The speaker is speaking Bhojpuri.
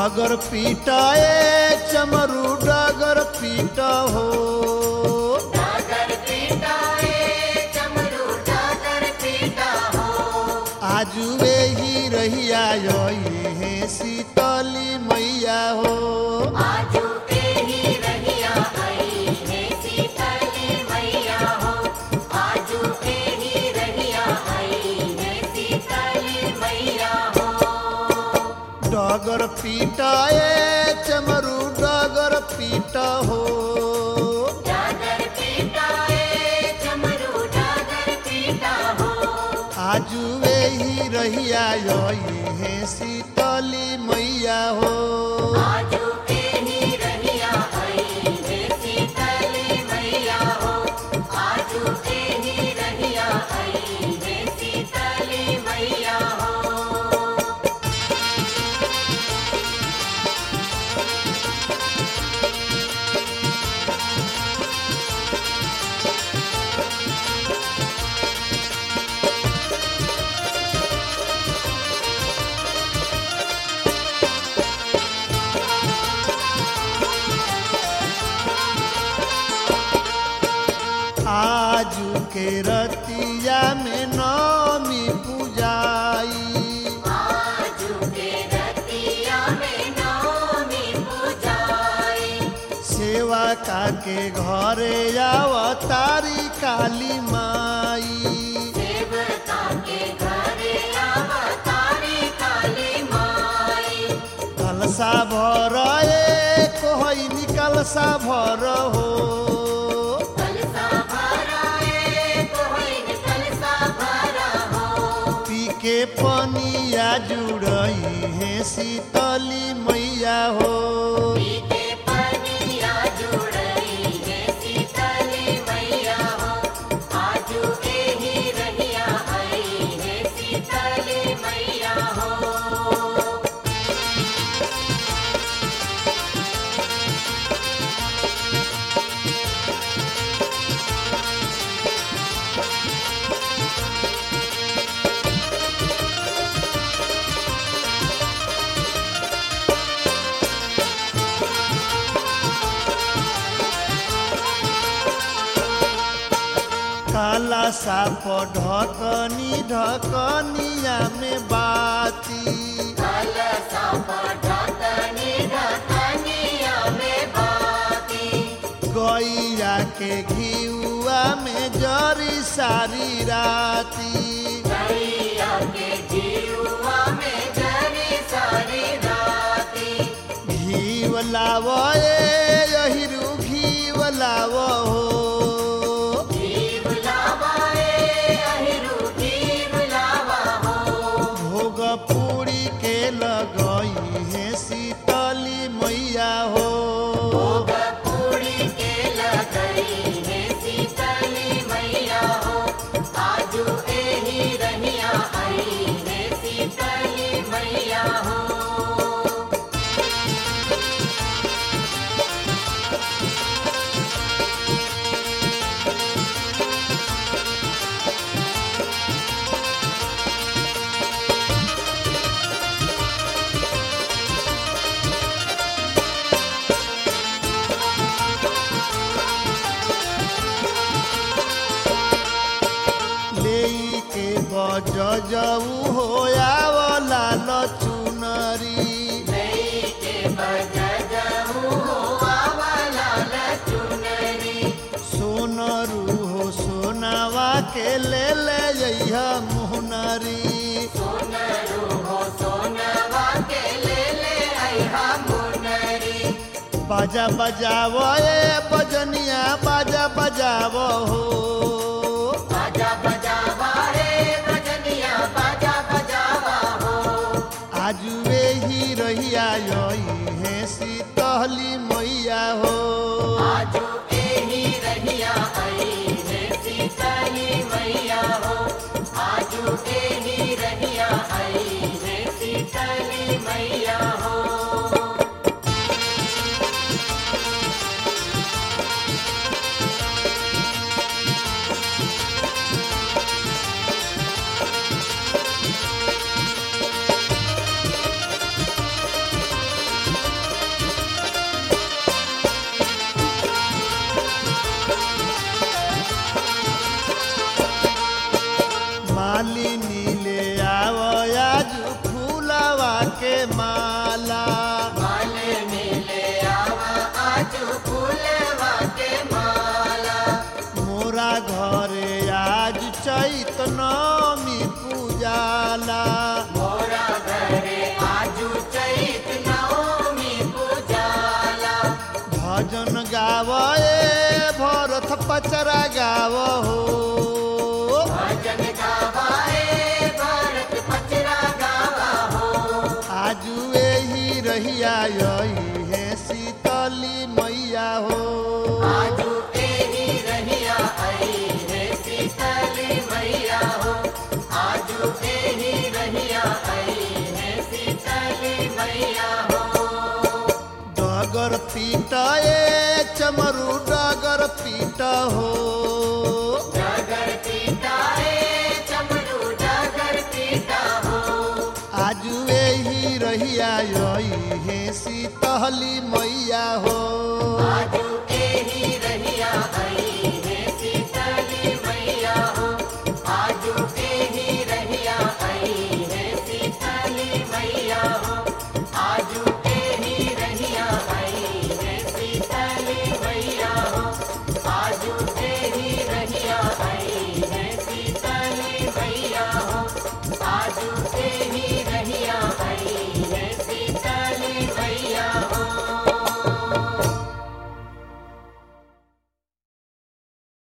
डगर पीटाए चमरू डगर पीट हो डागर पीटा ए चमरू डागर पीटा हो आजुए ही रहिया हे शीतली मैया हो आजू के ही रहिया आई है सीतली मैया हो आजू के ही रहिया आई है सीतली मैया हो डगर पीटाए चमरू डगर पीट हो डागर पीटा ए चमरू डागर पीटा हो आजुए ही रहिया हे शीतली मैया हो आजू के ही रहिया आई है सीतली मैया हो आजू के ही रहिया आई है सीतली मैया हो आजू के रतिया में नमी पूजाई आजू के रतिया में नौमी पूजाई सेवा काके घरे अवतारी काली माई देवता के घरे अवतारी काली माई कलसा भर ए कोहई निकलसा भर हो कलसा भरा ए कोहिन कलसा भरा हो पी के पनिया जुड़ई हे शीतली मैया हो पीते पनिया जुड़ई है सीतली मैया हो आजू के ही रहिया आई है सीतली मैया हो काला साप ढकनी ढकनिया में बाती कलसा ढकनी ढकनिया में बाती गैया के घिउआ में जरी सारी राती गैया के जीवा में जरी सारी राती घीव लाव यहिरू घीव लाव हो जीव लावाए अहिरु जीव लावा हो भोग पूरी के लगई है शीतली मैया हो भोग पूरी के लगई है सीतली मैया हो आजू एही रहिया आई है सीतली मैया हो लेई के बज जऊ हो आवला लचुनरी के बजजहू हो आवाला लचुनरी सोनरू हो सोनावा के ले ले जइहा मुहनरी सोनरू हो सोनवा के ले ले आइहा मुनरी बाजा बजाव ए बजनिया बाजा बजाव हो बाजा बजावा रे बजनिया बाजा बजावा हो आजुए ही रहिया यही है शीतली मैया हो आजू एही रहिया आई है सीतली मैया हो आजू एही रहिया आई है सीतली मैया हो शीतली पचरा गाव हो भजन गावाए भारत पचरा गावा हो आजू एही रहिया यही है शीतली मैया हो आजू एही रहिया आई है शीतली मैया हो आजू एही रहिया आई है शीतली मैया हो डगर पीट ए चमरू डगर पीट हो डगर पीता है चमरू डगर पीता हो आजू एही रहिया यही है शीतली मैया हो